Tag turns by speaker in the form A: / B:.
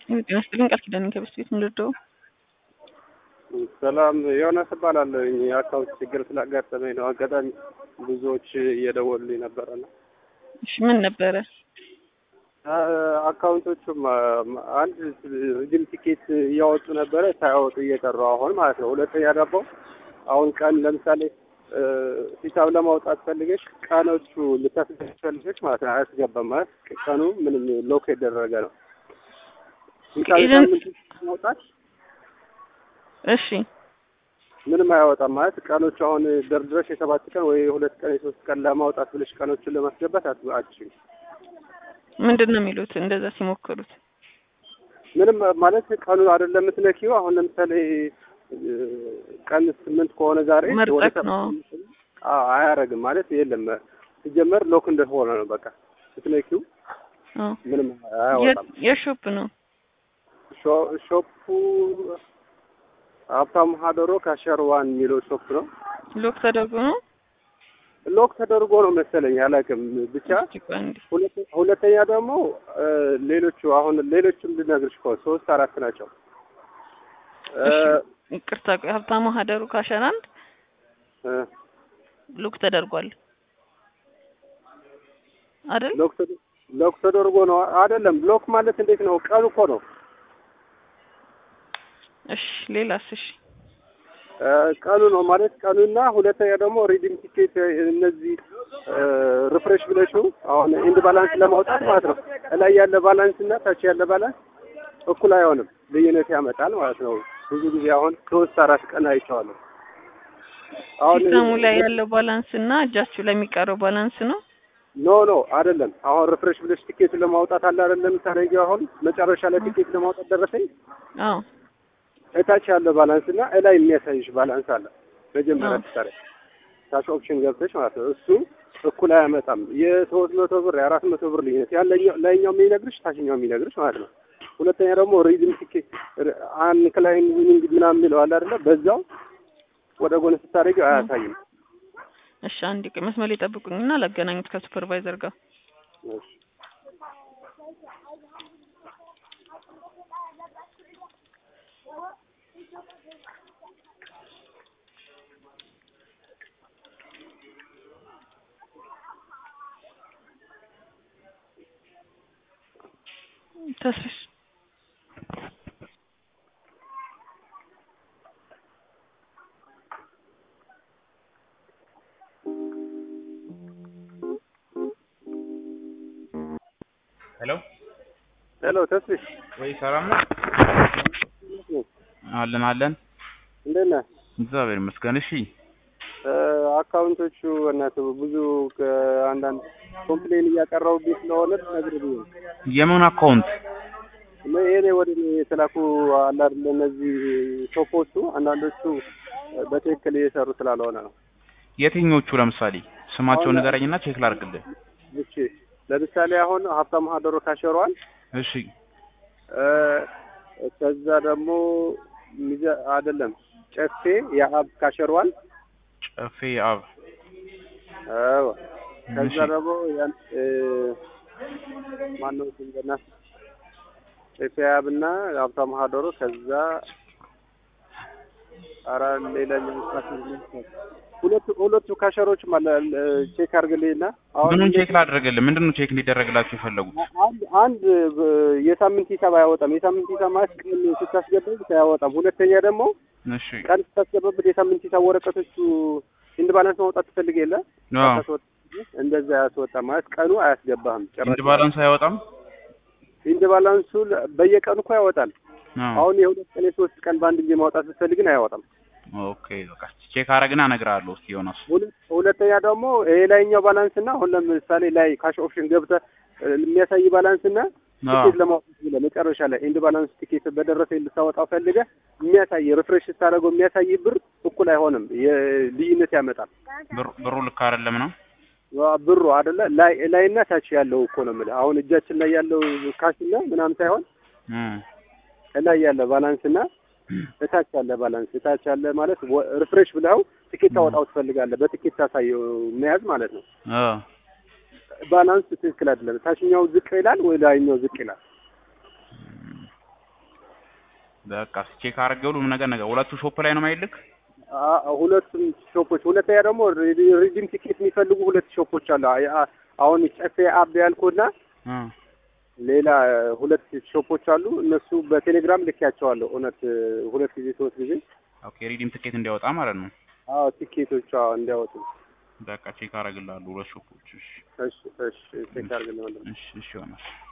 A: ጤና ይስጥልኝ ቃል ኪዳን ከበስት ቤት ምንድደው
B: ሰላም ዮናስ እባላለሁኝ። የአካውንት ችግር ስላጋጠመኝ ነው። አጋጣሚ ብዙዎች እየደወሉልኝ ነበረና
A: እሺ ምን ነበረ?
B: አካውንቶቹም አንድ ሪዲም ቲኬት እያወጡ ነበረ ሳያወጡ እየቀሩ አሁን ማለት ነው። ሁለተኛ ደግሞ አሁን ቀን ለምሳሌ ሂሳብ ለማውጣት ፈልገሽ ቀኖቹ ልታስገሽ ፈልገሽ ማለት ነው አያስገባም ማለት ቀኑ ምንም ሎክ የደረገ ነው። ሂሳብ ሳምንት ማውጣት
A: እሺ
B: ምንም አያወጣም ማለት ቀኖቹ አሁን ደርድረሽ የሰባት ቀን ወይ የሁለት ቀን የሶስት ቀን ለማውጣት ብለሽ ቀኖቹን ለማስገባት አትችይም።
A: ምንድን ነው የሚሉት እንደዛ ሲሞክሩት?
B: ምንም ማለት ቀኑ አይደለም የምትነኪው። አሁን ለምሳሌ ቀን ስምንት ከሆነ ዛሬ
A: መርጠቅ ነው
B: አያረግም ማለት የለም። ሲጀመር ሎክ እንደሆነ ነው በቃ ስትነኪው ምንም አያወጣም።
A: የሾፕ ነው
B: ሾፑ ሀብታሙ ሀደሮ ካሸር ዋን የሚለው ሾፕ ነው።
A: ሎክ ተደርጎ ነው
B: ሎክ ተደርጎ ነው መሰለኝ አላውቅም። ብቻ ሁለተኛ ደግሞ ሌሎቹ አሁን ሌሎቹም ልነግርሽ እኮ ሶስት አራት ናቸው።
A: ይቅርታ ቆይ ሀብታሙ ሀደሩ ካሸር አንድ ሎክ ተደርጓል አይደል?
B: ሎክ ተደርጎ ነው አይደለም። ሎክ ማለት እንዴት ነው? ቀኑ እኮ ነው
A: እሺ ሌላስ? እሺ
B: ቀኑ ነው ማለት ቀኑና ሁለተኛ ደግሞ ሪዲም ቲኬት እነዚህ ሪፍሬሽ ብለሽው አሁን ኢንድ ባላንስ ለማውጣት ማለት ነው። እላይ ያለ ባላንስ እና ታች ያለ ባላንስ እኩል አይሆንም፣ ልዩነት ያመጣል ማለት ነው። ብዙ ጊዜ አሁን ሶስት አራት ቀን አይቼዋለሁ።
A: አሁን ሲስተሙ ላይ ያለው ባላንስ እና እጃችሁ ላይ የሚቀረው ባላንስ ነው።
B: ኖ ኖ አይደለም። አሁን ሪፍሬሽ ብለሽ ቲኬት ለማውጣት አለ አይደለም። ታረጊው አሁን መጨረሻ ላይ ቲኬት ለማውጣት ደረሰኝ።
A: አዎ
B: እታች ያለ ባላንስ እና እላይ የሚያሳይሽ ባላንስ አለ። መጀመሪያ ትሰሪ ታች ኦፕሽን ገብተሽ ማለት ነው። እሱ እኩል አያመጣም። የሶስት መቶ ብር የአራት መቶ ብር ልዩነት ያለኛው ላይኛው የሚነግርሽ ታችኛው የሚነግርሽ ማለት ነው። ሁለተኛ ደግሞ ሪድም ቲኬት አንክላይን ዊኒንግ ምናምን የሚለው አለ አይደለ? በዛው ወደ ጎን ስታደርጊው አያሳይም።
A: እሺ አንድ ቀን መስመር ላይ ጠብቁኝና ላገናኙት ከሱፐርቫይዘር ጋር ተስፍሽ
C: ሄሎ
B: ሄሎ፣ ተስፍሽ
C: ወይ ሰላም ነው? አለን አለን።
B: እንዴት ነህ?
C: እግዚአብሔር ይመስገን። እሺ
B: አካውንቶቹ እናትህ ብዙ ከአንዳንድ ኮምፕሌን እያቀረቡብኝ ስለሆነ ትነግርህ ብዬ ነው።
C: የምን አካውንት?
B: ይሄኔ ወደ እኔ የተላኩ አለ አይደለ? እነዚህ ሾፖቹ አንዳንዶቹ በትክክል እየሰሩ ስላልሆነ ነው።
C: የትኞቹ? ለምሳሌ ስማቸውን ንገረኝና ቼክ ላድርግልህ።
B: እሺ ለምሳሌ አሁን ሀብታሙ ሀደሮ ካሸሯል።
C: እሺ
B: ከዛ ደግሞ ሚዘ አይደለም ጨፌ የአብ ካሸሯል።
C: ጨፌ አብ
B: አዎ። ከዛ ደግሞ ያን ማነው ስንገና ጨፌ አብና ሀብታሙ ሀደሮ ከዛ ኧረ ሌላኛው ሁለቱ ሁለቱ ካሸሮች ማለት ቼክ አድርግልኝና አሁን
C: ምኑን ቼክ ላድርግልህ? ምንድን ነው ቼክ እንዲደረግላችሁ የፈለጉት?
B: አንድ አንድ የሳምንት ሂሳብ አያወጣም። የሳምንት ሂሳብ ማለት ቀን ስታስገባበት አያወጣም። ሁለተኛ ደግሞ
C: እሺ
B: ቀን ስታስገባበት የሳምንት ሂሳብ ወረቀቶቹ ኢንድ ባላንስ ማውጣት ትፈልግ የለ እንደዛ አያስወጣም ማለት ቀኑ አያስገባህም።
C: ኢንድ ባላንስ አያወጣም።
B: ኢንድ ባላንሱ በየቀኑ እኮ ያወጣል። አሁን የሁለት ቀን የሶስት ቀን በአንድ ጊዜ ማውጣት ስትፈልግን አያወጣም።
C: ኦኬ በቃ ቼክ አረግና እነግርሃለሁ። እስኪ ዮናስ
B: ሁለተኛ ደግሞ የላይኛው ባላንስ እና አሁን ለምሳሌ ላይ ካሽ ኦፕሽን ገብተህ የሚያሳይ ባላንስ እና ቲኬት ለማውጣት ብለህ መጨረሻ ላይ ኢንድ ባላንስ ቲኬት በደረሰ ልታወጣው ፈልገህ የሚያሳይ ሪፍሬሽ ስታደርገው የሚያሳይ ብር እኩል አይሆንም። ልዩነት ያመጣል።
C: ብሩ ልክ አይደለም ነው
B: ብሩ አይደለ ላይ ላይና ታች ያለው እኮ ነው የምልህ። አሁን እጃችን ላይ ያለው ካሽና ምናምን ሳይሆን ላይ ያለ ባላንስ እና እታች ያለ ባላንስ እታች ያለ ማለት ሪፍሬሽ ብለው ትኬት ታወጣው ትፈልጋለህ። በትኬት ታሳየው መያዝ ማለት ነው። ባላንስ ትክክል አይደለም። ታችኛው ዝቅ ይላል ወይ ላይኛው ዝቅ ይላል?
C: በቃ ቼክ አድርጌ ሁሉም ነገር ነገር ሁለቱ ሾፕ ላይ ነው ማይልክ
B: አ- ሁለቱም ሾፖች ሁለተኛ ደግሞ ሪ- ሪዲም ቲኬት የሚፈልጉ ሁለት ሾፖች አሉ። አ- አ- አሁን ጨፌ አብ ያልኩና ሌላ ሁለት ሾፖች አሉ። እነሱ በቴሌግራም ልኬያቸዋለሁ። እውነት ሁለት ጊዜ ሶስት ጊዜ
C: ኦኬ ሪዲም ትኬት እንዲያወጣ ማለት ነው።
B: አዎ ቲኬቶች አዎ እንዲያወጡ።
C: በቃ ቼክ አደርግልሃለሁ ሁለት ሾፖች። እሺ
B: እሺ እሺ ቼክ አድርግልኝ ወንድም።
C: እሺ እሺ ይሆናል።